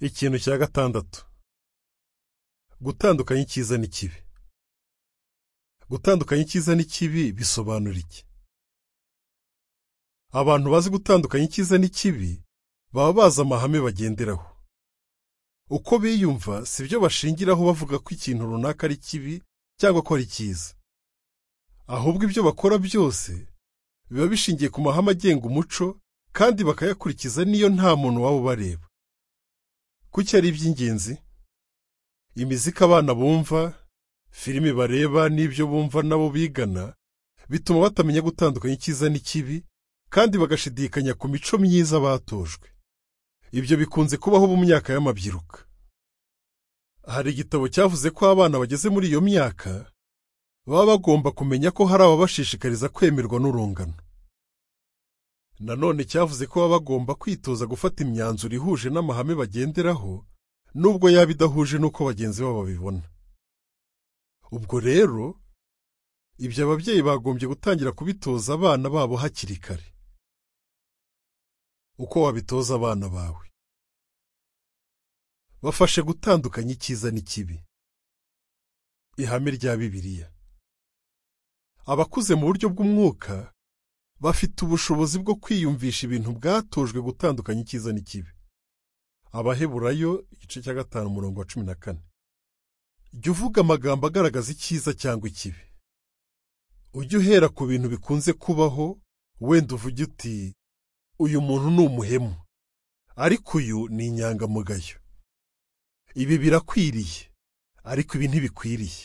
ikintu cya gatandatu gutandukanya icyiza n'ikibi gutandukanya icyiza n'ikibi bisobanura iki abantu bazi gutandukanya icyiza n'ikibi baba bazi amahame bagenderaho uko biyumva si byo bashingiraho bavuga ko ikintu runaka ari kibi cyangwa ko ari cyiza ahubwo ibyo bakora byose biba bishingiye ku mahame agenga umuco kandi bakayakurikiza niyo nta muntu waba ubareba kuki ari iby'ingenzi imiziki abana bumva filimi bareba n'ibyo bumva nabo bigana bituma batamenya gutandukanya icyiza n'ikibi kandi bagashidikanya ku mico myiza batojwe ibyo bikunze kubaho mu myaka y'amabyiruka hari igitabo cyavuze ko abana bageze muri iyo myaka baba bagomba kumenya ko hari ababashishikariza kwemerwa n'urungano nanone cyavuze ko baba bagomba kwitoza gufata imyanzuro ihuje n'amahame bagenderaho nubwo yaba idahuje n'uko bagenzi babo babibona ubwo rero ibyo ababyeyi bagombye gutangira kubitoza abana babo hakiri kare uko wabitoza abana bawe bafashe gutandukanya icyiza n'ikibi ihame rya bibiliya abakuze mu buryo bw'umwuka bafite ubushobozi bwo kwiyumvisha ibintu bwatojwe gutandukanya icyiza n'ikibi abaheburayo igice cya gatanu umurongo wa cumi na kane jya uvuga amagambo agaragaza icyiza cyangwa ikibi ujye uhera ku bintu bikunze kubaho wenda uvuge uti uyu muntu ni umuhemu ariko uyu ni inyangamugayo ibi birakwiriye ariko ibi ntibikwiriye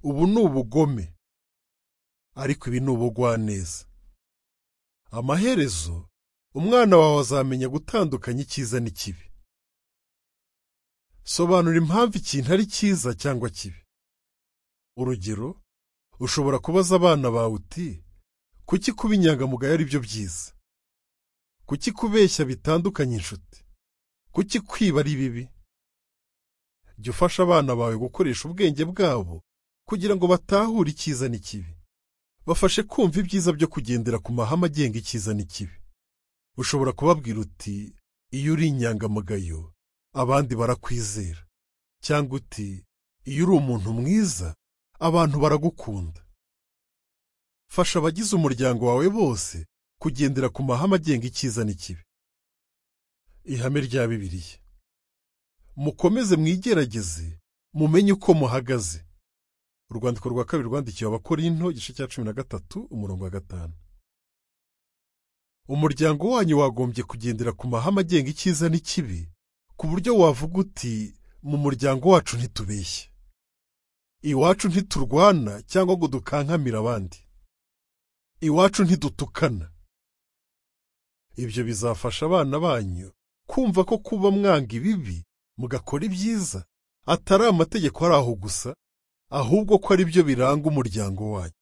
ubu ni ubugome ariko ibi ni ubugwaneza amaherezo umwana wawe azamenya gutandukanya icyiza n'ikibi sobanura impamvu ikintu ari cyiza cyangwa kibi urugero ushobora kubaza abana bawe uti kuki kuba inyangamugayo ari byo byiza kuki kubeshya bitandukanye inshuti kuki kwiba ari bibi jya ufasha abana bawe gukoresha ubwenge bwabo kugira ngo batahure icyiza n'ikibi bafashe kumva ibyiza byo kugendera ku mahame agenga icyiza n'ikibi ushobora kubabwira uti iyo uri inyangamugayo abandi barakwizera cyangwa uti iyo uri umuntu mwiza abantu baragukunda fasha abagize umuryango wawe bose kugendera ku mahame agenga icyiza n'ikibi ihame rya bibiliya mukomeze mwigerageze mumenye uko muhagaze urwandiko rwa kabiri rwandikiwe abakorinto igice cya cumi na gatatu umurongo wa gatanu umuryango wanyu wagombye kugendera ku mahame agenga icyiza n'ikibi ku buryo wavuga uti mu muryango wacu ntitubeshye iwacu ntiturwana cyangwa ngo dukankamire abandi iwacu ntidutukana ibyo bizafasha abana banyu kumva ko kuba mwanga ibibi mugakora ibyiza atari amategeko ari aho gusa ahubwo ko ari byo biranga umuryango wanyu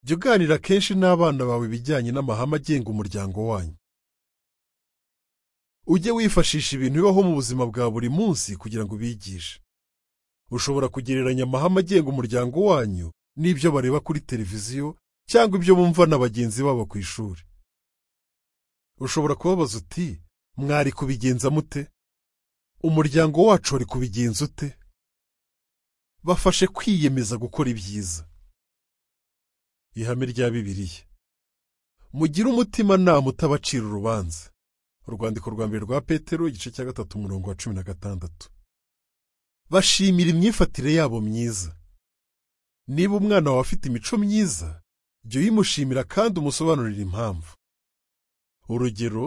jya uganira kenshi n'abana bawe ibijyanye n'amahame agenga umuryango wanyu ujye wifashisha ibintu bibaho mu buzima bwa buri munsi kugira ngo ubigishe ushobora kugereranya amahame agenga umuryango wanyu n'ibyo bareba kuri televiziyo cyangwa ibyo bumva na bagenzi babo ku ishuri ushobora kubabaza uti mwari kubigenza mute umuryango wacu wari kubigenza ute bafashe kwiyemeza gukora ibyiza ihame rya bibiliya mugire umutimanama utabacira urubanza urwandiko rwa mbere rwa petero igice cya gatatu umurongo wa cumi na gatandatu bashimira imyifatire yabo myiza niba umwana wawe afite imico myiza jya uyimushimira kandi umusobanurira impamvu urugero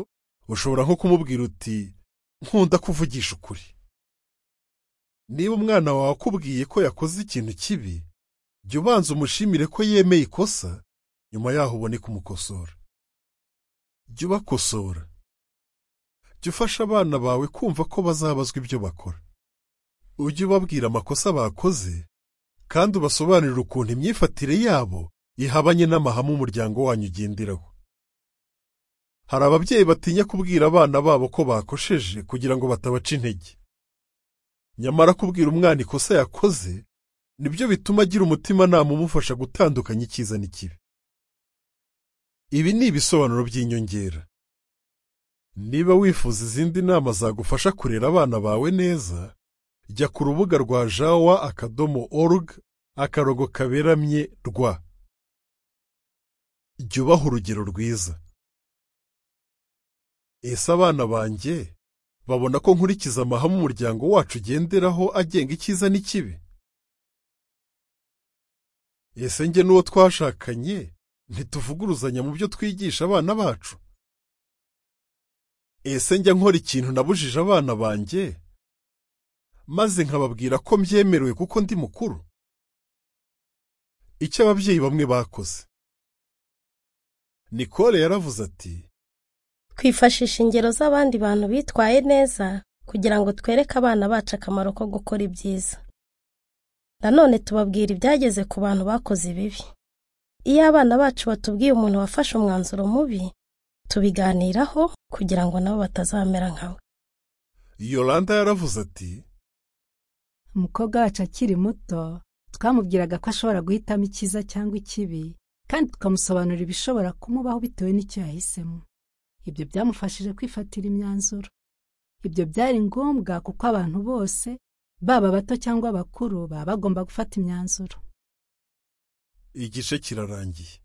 ushobora nko kumubwira uti nkunda kuvugisha ukuri niba umwana wawe akubwiye ko yakoze ikintu kibi jya ubanza umushimire ko yemeye ikosa nyuma yaho ubone kumukosora jya ubakosora jya ufasha abana bawe kumva ko bazabazwa ibyo bakora ujye ubabwira amakosa bakoze kandi ubasobanurire ukuntu imyifatire yabo ihabanye n'amahame umuryango wanyu ugenderaho hari ababyeyi batinya kubwira abana babo ko bakosheje kugira ngo batabaca intege nyamara kubwira umwana ikosa yakoze nibyo bituma agira umutimanama umufasha gutandukanya icyiza n'ikibi ibi ni ibisobanuro by'inyongera niba wifuza izindi nama zagufasha kurera abana bawe neza jya ku rubuga rwa jawa akadomo org akarogo kaberamye rwa jya ubaha urugero rwiza ese abana banjye babona ko nkurikiza amahame umuryango wacu ugenderaho agenga icyiza n'ikibi ese njye n'uwo twashakanye ntituvuguruzanya mu byo twigisha abana bacu ese njya nkora ikintu nabujije abana banjye maze nkababwira ko mbyemerewe kuko ndi mukuru icyo ababyeyi bamwe bakoze nicole yaravuze ati twifashisha ingero z'abandi bantu bitwaye neza kugira ngo twereke abana bacu akamaro ko gukora ibyiza nanone tubabwira ibyageze ku bantu bakoze ibibi iyo abana bacu batubwiye umuntu wafashe umwanzuro mubi tubiganiraho kugira ngo nabo batazamera nkawe yolanda yaravuze ati umukobwa wacu akiri muto twamubwiraga ko ashobora guhitamo icyiza cyangwa ikibi kandi tukamusobanurira ibishobora kumubaho bitewe n'icyo yahisemo ibyo byamufashije kwifatira imyanzuro ibyo byari ngombwa kuko abantu bose baba bato cyangwa abakuru baba bagomba gufata imyanzuro igice kirarangiye